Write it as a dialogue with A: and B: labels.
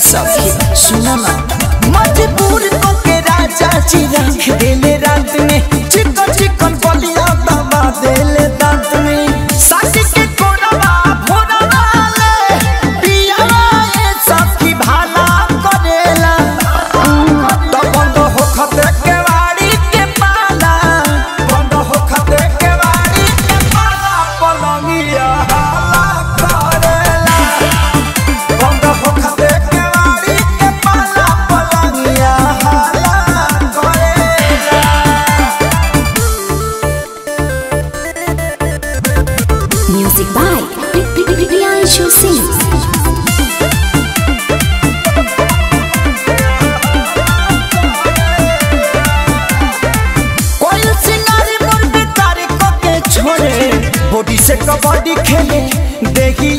A: सखी सुनो ना मजबूर को के राजा जी रख देले रात में चिकन चिकन बलिया दबा देले दांत में सासी के कोरवा भोरवा ले पियावा ये सखी भाला करेला तो बंद हो खते के वाड़ी के पाला बंद हो खते के वाड़ी के पाला पलंगिया हाला करेला बंद हो खते के वाड़ी के पाला पलंगिया हाला करेला
B: Music by Priyanshu Singh.
A: कोई सिंगारी मोर बितारी को के छोड़े बॉडी से कबड्डी खेले देखी